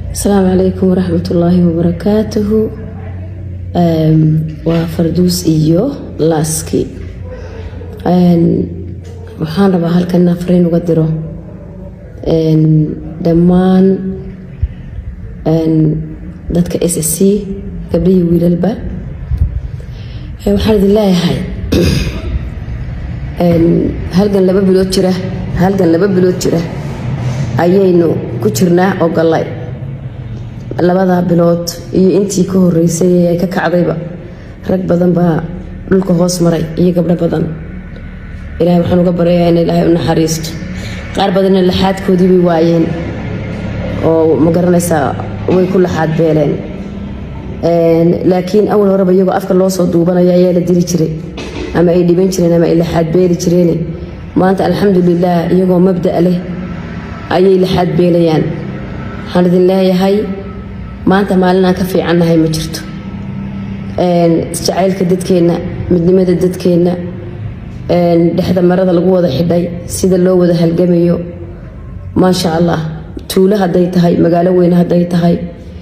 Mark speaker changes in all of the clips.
Speaker 1: asalaamu calaykum waraxmat ullaahi wabarakaatuhu waa farduus iyo laaski waxaan rabaa halkan inaan fariin uga diro dhammaan dadka s s c gabdhihii wiilalba waxaan idin leeyahay halgan laba bilood jira halgan laba bilood jira ayaynu ku jirnaa oo gallay labadaa bilood iyo intii ka horeysay ay ka kacdayba rag badan baa dhulka hoos maray iyo gabdho badan ilahay waxaan uga baryayaa in ilaahay u naxariisto qaar badanna laxaadkoodii bay waayeen oo ma garanaysaa way ku laxaad beeleen laakiin awal horeba iyagoo afka loo soo duubanaya ayaa la diri jiray ama ay dhiban jireen ama ay laxaad beeli jireen maanta alxamdulilah iyagoo mabda' leh ayay laxaad beelayaan waxaan idin leeyahay maanta maalin aan ka fiicannahay ma jirto jacaylka dadkeenna midnimada dadkeenna dhexda marada lagu wada xidhay sida loo wada halgamayo maasha allah tuulo hadday tahay magaalo weyne hadday tahay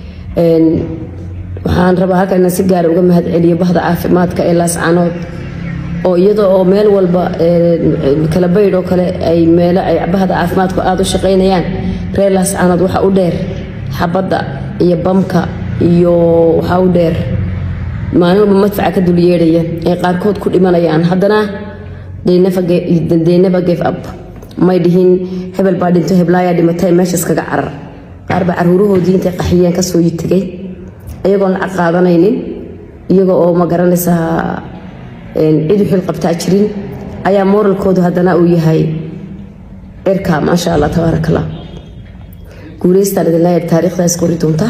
Speaker 1: waxaan rabaa halkan inaan si gaara uga mahadceliyo bahda caafimaadka ee laascanood oo iyada oo meel walba kala baydh oo kale ay meelo ay bahda caafimaadku aada u shaqaynayaan reer laascanood waxaa u dheer xabadda iyo bamka iyo waxaa u dheer maalin walba madfaca ka dul yeedhaya ay qaarkood ku dhimanayaan haddana deynaba gave up may dhihin hebel baa dhinto heblaayaa dhimatay meeshaas kaga carar qaar baa caruurahoodii intay qaxiyeen kasoo tegay iyagoon lacag qaadanaynin iyaga oo ma garanaysaa cid xil qabtaa jirin ayaa moralkoodu haddana uu yahay cirka maasha allah tabaarak allah guuleystaan idin leeyahay taariikhdaas qori doonta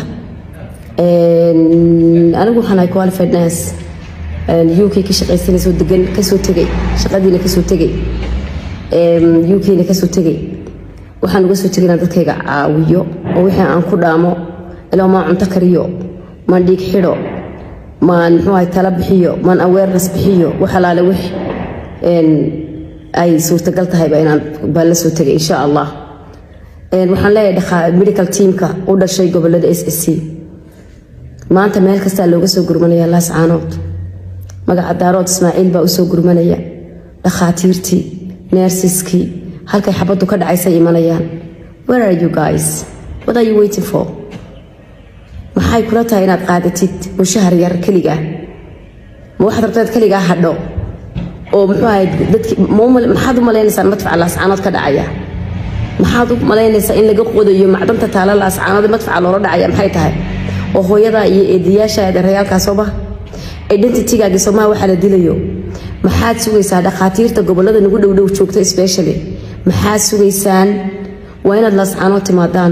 Speaker 1: anigu waxaan ahay qualified nurse uk ka shaqaysanaysoo degan kasoo tegay shaqadiina kasoo tegay ukna kasoo tegay waxaan uga soo tegay inaan dadkayga caawiyo oo wixii aan ku dhaamo ilaa maan cunto kariyo maan dhiig xidho maan muxuuahay tala bixiyo maan awareness bixiyo wax alaale wix ay suurtagal tahayba inaan baan la soo tegay insha allah waxaan leeyahay medical teamka u dhashay gobolada s s c maanta meel kastaa looga soo gurmanaya laascaanood magaca daarood ismaaciil baa usoo gurmanaya dhakhaatiirtii neersiskii halkay xabaddu ka dhacaysay imanayaan where are you guys what are you waiting for maxay kula tahay inaad qaadatid mushahar yar keligaa ma waxaad rabtaad keligaa hadho oo muxuu ahayd dadki maxaad u malaynaysaa madfaca laascaanood ka dhacaya maxaad u malaynaysaa in laga qodayo macdanta taala laascaanood madfaca loola dhacaya maxay tahay oo hooyadaa iyo eedayaasha adeerayaalkaasooba identitygaagii soomaha waxaa la dilayo maxaad sugaysaa dhakhaatiirta gobolada nagu dhowdhow joogta specially maxaad sugaysaan waa inaad laascaanood timaadaan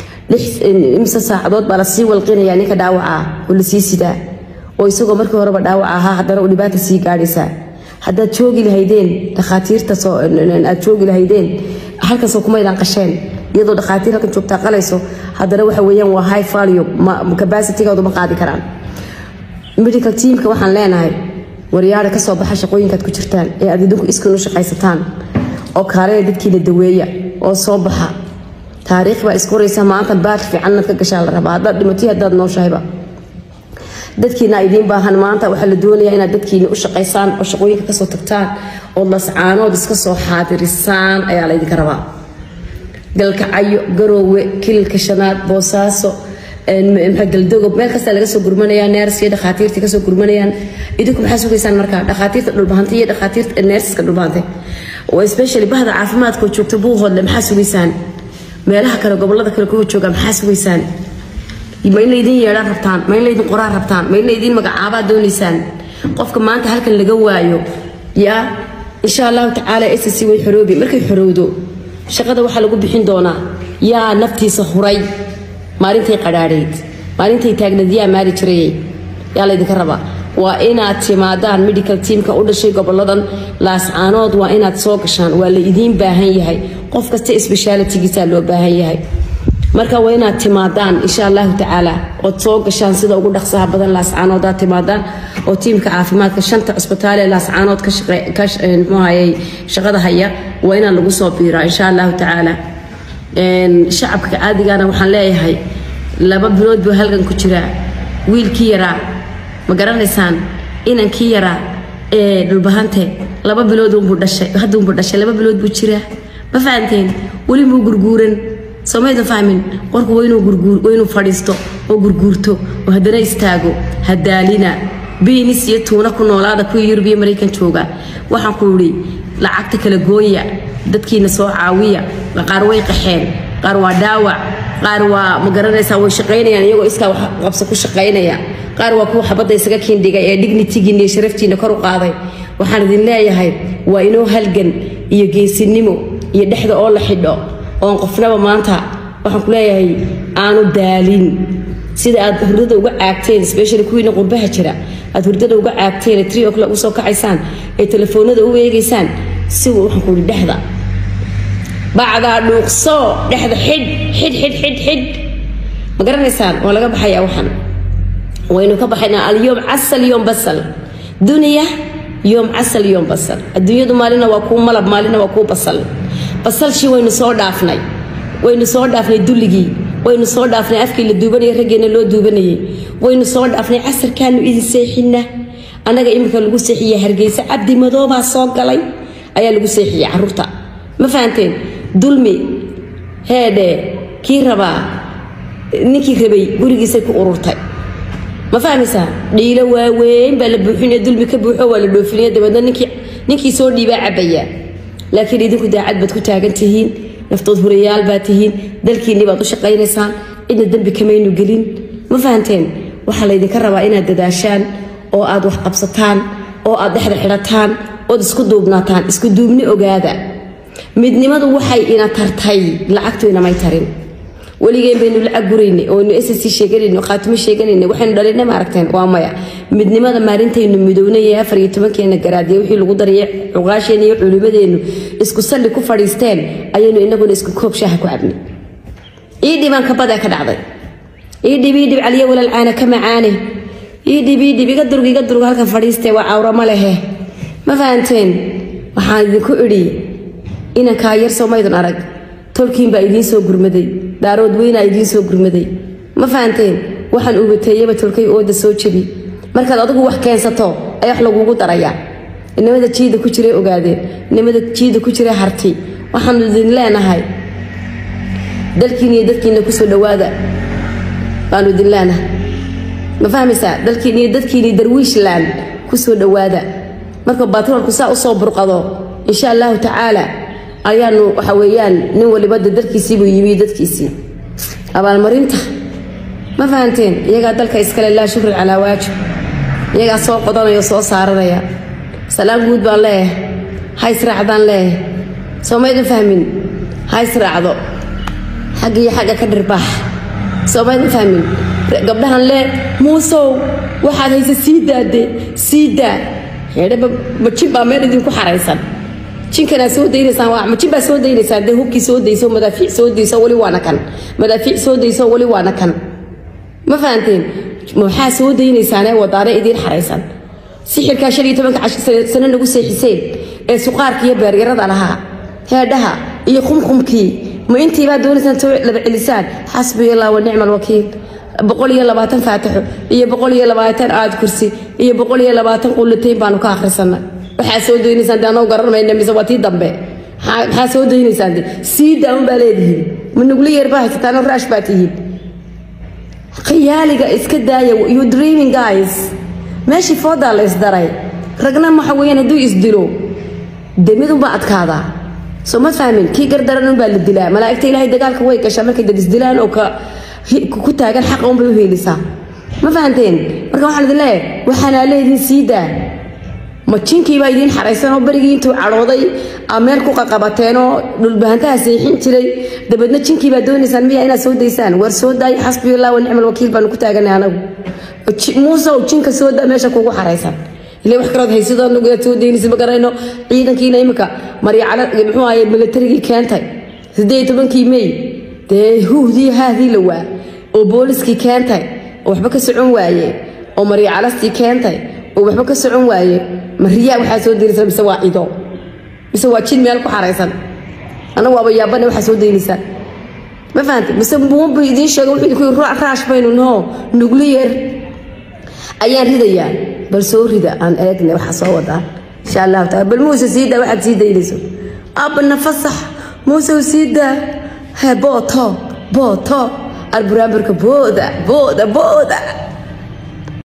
Speaker 1: imse saacadood baa lasii walqinayaa ninka dhaawaca oo lasii sidaa oo isagoo markii horeba dhaawaca ahaa haddana uu dhibaata sii gaadhaysaa haddaad joogi lahaydeen dhakhaatiirta aad joogi lahaydeen halkaasoo kumaydaan qasheen iyadoo dhakhaatiir halkan joogtaa qalayso haddana waxa weeyaan waa high value capacitygoodu ma qaadi karaan medical teamka waxaan leenahay waryaara kasoo baxa shaqooyinkaad ku jirtaan ee aad idinku iskin u shaqaysataan oo kaalena dadkiina daweeya oo soo baxa taariikh baa iskoraysa maanta baad fiican inaad ka gashaa la rabaa haddaad dhimatay haddaad nooshahayba dadkiina idiin baahan maanta waxaa la doonayaa inaad dadkiina u shaqaysaan oo shaqooyinka kasoo tagtaan oo lascaanood iska soo xaadirisaan ayaa laydinka rabaa galkacayo garoowe kililka shanaad boosaaso galdogob meel kastaa laga soo gurmanaya neerska dhakhaatiirta kasoo gurmanayaan idinku maxaa sugaysaan markaa dhakhaatiirta dhulbahantay iyo dhakhaatiirta neersiska dhulbahantay oo especially bahda caafimaadka oo joogta buuhoodle maxaa sugaysaan meelaha kale gobolada kale kuwa jooga maxaa sugaysaan ma in laydin yeedhaan rabtaan ma in laydin qoraan rabtaan ma in laydin magacaabaa doonaysaan qofka maanta halkan laga waayo yaa insha allahu tacaala ss way xoroobi markay xorowdo shaqada waxaa lagu bixin doonaa yaa naftiisa huray maalintay qadhaadhayd maalintay taagnayd yaa maali jirayay yaa laydinka rabaa waa inaad timaadaan medical teamka u dhashay goboladan laascaanood waa inaad soo gashaan waa la idiin baahan yahay qof kasta sbeshaalitigiisaa loo baahan yahay marka waa inaad timaadaan insha allahu tacaala ood soo gashaan sida ugu dhaqsaha badan laascaanoodaad timaadaan oo tiimka caafimaadka shanta cusbitaal ee laascaanood mxuahayey shaqada haya waa inaan lagu soo biiraa insha allahu tacaala shacabka caadigana waxaan leeyahay laba bilood buu halgan ku jiraa wiilkii yaraa ma garanaysaan inankii yaraa ee dhulbahante laba bilood unbuu dhashay hadda unbuu dhashay laba bilood buu jiraa ma fahanteen weli muu gurguuran soomaydan fahmin qorku waa inuu gurguur waa inuu fadhiisto oo gurguurto oo haddana istaago hadaalina biinis iyo tuuna ku noolaada kuwii yurub iyo maraykan jooga waxaan ku idhi lacagta kala gooya dadkiina soo caawiya qaar way qaxeen qaar waa dhaawac qaar waa ma garanaysaa way shaqaynayaan iyagoo iskaa wax qabso ku shaqaynaya qaar waa kuwa xabadda isaga kiindhigay ee dignitigiina iyo sharaftiina kor u qaaday waxaan idin leeyahay waa inoo halgan iyo geesinimo iyo dhexda oo la xidho oon qofnaba maanta waxaan ku leeyahay aanu daalin sida aad hurdada uga caagteen specially kuwiina qurbaha jira aad hurdada uga caagteen ee three o'clock usoo kacaysaan ee telefoonada u eegaysaan si waxaan ku ihi dhexda bacdaa dhuuqso dhexda xidh xidh xidh xidh xidh ma garanaysaan waa laga baxayaa waxan waynu ka baxaynaa alyoom casal yoom basal duniya yoom casal yoom basal adduunyadu maalina waa kuu malab maalina waa kuu basal basalshii waynu soo dhaafnay waynu soo dhaafnay dulligii waynu soo dhaafnay afkii la duubanayay raggeena loo duubanayay waynu soo dhaafnay casarkaanu idin seexina annaga iminka lagu seexiye hargeysa cabdi madoobaa soo galay ayaa lagu seexiyey caruurta ma fahanteen dulmi heedhe kii rabaa ninkii rabay gurigiisay ku ururtay ma fahmaysaa dhiilo waaweyn baa la buuxinaya dulmi ka buuxo waa la dhoofinaya dabeedna ninkii ninkii soo dhiibaa cabaya laakiin idinku daacad baad ku taagan tihiin naftood hurayaal baad tihiin dalkiinni baad u shaqaynaysaan cidna dembi kamaynu gelin ma fahanteen waxaa laydinka rabaa inaad dadaashaan oo aad wax qabsataan oo aad dhexda xidhataan ood isku duubnaataan isku duubni ogaada midnimadu waxay ina tartay lacagtu inamay tarin weligeen baynu lacag gurayna oonu ssc sheeganayno khaatimo sheeganayna waxaynu dhalinay ma aragteen waa maya midnimada maalintaynu midownay ee afar iyo tobankeena garaadiya wixii lagu daraya cuqaasheenna iyo culimadeennu isku salli ku fadhiisteen ayaynu inaguna isku koob shaaha ku cabnay iidhibaan kabadaa ka dhacday iidhib iidhib caliya walaalcaana ka macaane iidhib iidhib iga durg iga durg halkan fadhiistee waa cawrama lehe ma fahanteen waxaan idinku idhi inankaa yar soomaydun arag tolkiin baa idiin soo gurmaday daarood weynaa idiin soo gurmaday ma fahanteen waxaan ubateeyaba tolkay ooda soo jebi markaad adigu wax keensato ayaa wax lagugu darayaa inamada jiida ku jiray ogaadeen inamada jiida ku jiray harti waxaanu idin leenahay dalkiina iyo dadkiina kusoo dhawaada baanu idin leenahay ma fahmaysaa dalkiina iyo dadkiina darwiishland kusoo dhawaada marka batroolku saa usoo burqado insha allahu tacaala ayaanu waxa weeyaan nin waliba de dalkiisiibuu yimi dadkiisii abaalmarinta ma fahanteen iyagaa dalka iskale laa shukrin calaa waajib iyagaa soo qodanaya soo saaranaya salaam guud baan leeyahay ha israacdaan leeyahay soomaydin fahmin ha israacdo xagga iyo xagga ka dhirbaax soomaydin fahmin gabdhahan lee muusow waxaad haysa sii daade sii daa heedheba majin baa meel idinku xaraysan jinkanaa soo daynaysaan waa majin baa soo daynaysaan dee hubkii soo dayso madaafiic soo dayso weli waana kan madaafiic soo dayso weli waana kan ma fahanteen maxaa soo daynaysaanee wadaane idiin xaraysan sixirkaa shan iyo tobanka sano nagu seexiseen ee suqaarka iyo beeryarada lahaa heedhaha iyo qumqumkii ma intiibaa doonaysaan soo laba celisaan xasbiya allah wa nicma alwakiil boqol iyo labaatan faatixo iyo boqol iyo labaatan aad kursi iyo boqol iyo labaatan qullatayn baanu ka akhrisanay waxaa soo daynaysaan de anoo garan mayna mise waa tii dambe maxaa soo daynaysaan de sii daawan baa leedihiin ma nugli yeer baa haysataanoo raash baa tihiin khiyaaliga iska daaya you dreaming guys meeshii foodaa la isdaray ragna waxa weeyaan hadduu isdilo demid unbaa adkaadaa soo ma fahmin kii gardaran unbaa la dilaa malaa'igta ilaahay dagaalka way gashaa markay dad isdilaan oo ka ku taagan xaqa unbay u heelisaa ma fahanteen marka waxaan idin leeyahay waxaanaa leediin sii daa ma jinkiibaa idiin xaraysan oo berigii intuu cadhooday aa meel ku qaqabateenoo dhulbahantaha seexin jiray dabeedna jinkiibaa doonaysaan miya inaad soo daysaan war soo daay xasbiyallah wa nicmal wakiil baanu ku taaganay anagu muusow jinka soo daa meesha kugu xaraysan ile wax kalood haysidoo anagu aad soo daynaysa ma garanayno ciidankiina imika maryacala muxuu ahaye militarigii keentay siddeed tobankii mey dee huhdii haadii la waa oo booliskii keentay oo waxba ka socon waaye oo maryacalastii keentay oo waxba ka socon waaye mariyaa waxaa soo daynaysaa mise waa cido mise waa jin meel ku xaraysan anagu waaba yaabane waxaa soo daynaysaa ma fahantay mise buunbu idiin sheegay wuxuu idinku yiri raash baynu noo nuclear ayaan ridayaa bal soo rida aan eegne waxa soo wadaa insha allahu taala bal muuse sii daa waxaad sii daynayso abna fasax muuse sii daa he booto booto arburaambarka booda booda booda